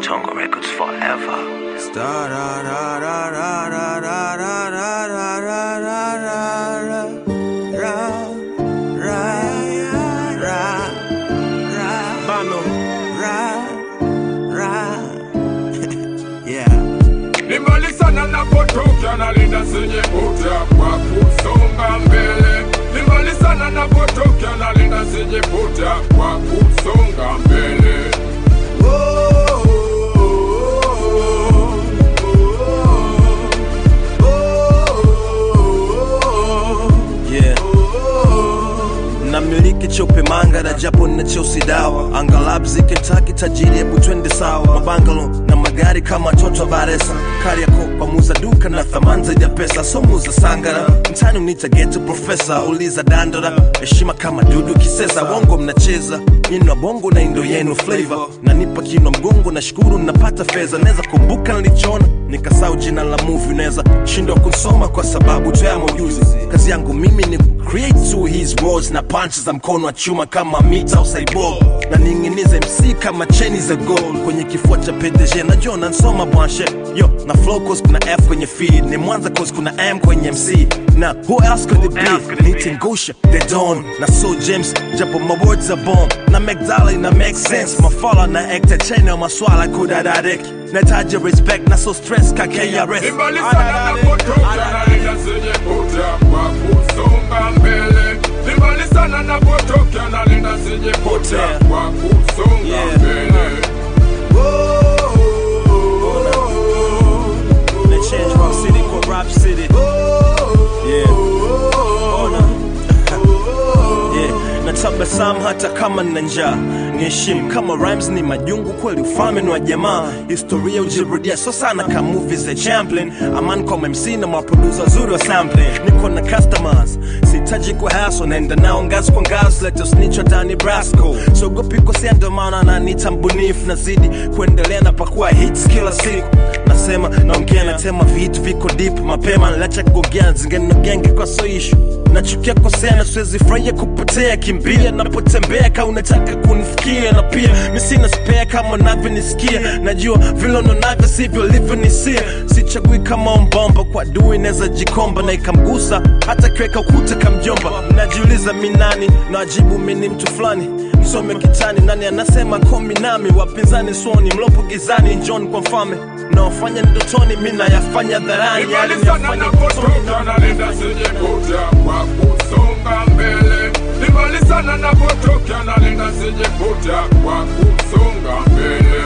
Tonga Records forever. Star ra ra ra ra ra ra ra ra ra ra ra ra ra ra ra ra Bano. ra ra yeah Ni mbali sana napotokea nalinda zenye puta kwa kusonga mbele. Ni mbali sana napotokea nalinda zenye puta kwa kusonga mbele. Yeah. namiliki chope manga na japo na cheusi dawa angalab zikentaki tajiri hebu twende sawa mabangalo na magari kama toto baresa kariako pamuza duka na thamani zaidi ya pesa somuza sangara mtani unita geto profesa uliza dandora heshima kama dudu kisesa wongo mnacheza inwa bongo na indo yenu flavor nanipa kinwa mgongo na shukuru napata fedha naweza kumbuka nilichona nikasau jina la movie naweza shindwa kusoma kwa sababu tayamo ujuzi kazi yangu mimi ni create to his words na punches za mkono wa chuma kama mita au cyborg na ning'iniza mc kama cheni za gold kwenye kifua cha pdg najua nansoma bwanshe yo na flow cause kuna f kwenye feed ni mwanza cause kuna m kwenye mc na who else could it be nitengusha the dawn na so james japo my words are bomb na mcdala ina make sense mafala na actor chena maswala kudadadeki nataja respect na so stress ka krs Ni mbali sana napotokea nalinda zenye puta kwa kusonga mbele. Ni mbali sana napotokea nalinda zenye puta kwa kusonga Yeah. mbele. They change Rock City kwa Rap City. Yeah. Ona. yeah. Natabasamu hata kama nina njaa niheshimu kama rhymes ni majungu kweli ufalme ni wa jamaa historia ujirudia so sana ka movies za champlin aman kwa mc na maprodusa wazuri wa sampling niko na customers sihitaji kwa haso naenda nao ngazi kwa ngazi leta snitch wa Danny Brasco sogopi kosea ndo maana nanita mbunifu nazidi kuendelea na pakua hits kila siku nasema naongea natema vitu viko deep mapema nalacha kugogea zingine genge kwa so issue nachukia kosea na siwezi furahia kupotea kimbia napotembea ka unataka kunifikia na pia mi sina spare kama unavyonisikia najua vile unonavyo sivyo livyonisia sichagui kama ombomba kwa dui naweza jikomba na ikamgusa hata kiweka ukuta kamjomba najiuliza mi nani najibu mi ni mtu fulani msome kitani nani anasema komi nami wapinzani soni mlopo gizani njoni kwa mfalme naofanya ndotoni mi nayafanya dharani Ni yale mbali sana niyafanya napotokea nalinda zenye puta kwa kusonga mbele. Ni mbali sana napotokea nalinda zenye puta kwa kusonga mbele.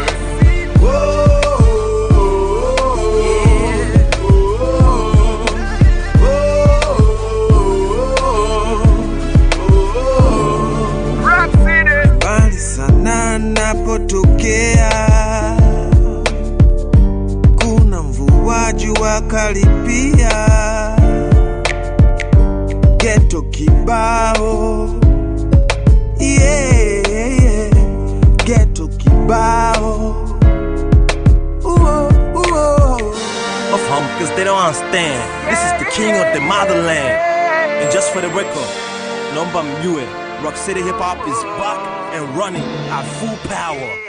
mbali sana napotokea kuna mvua jua karibia geto kibao yeah, yeah. geto kibao Uo, uo. of him because they don't understand. This is the king of the motherland. And just for the record, Nomba Mue, Rock City Hip Hop is back and running at full power.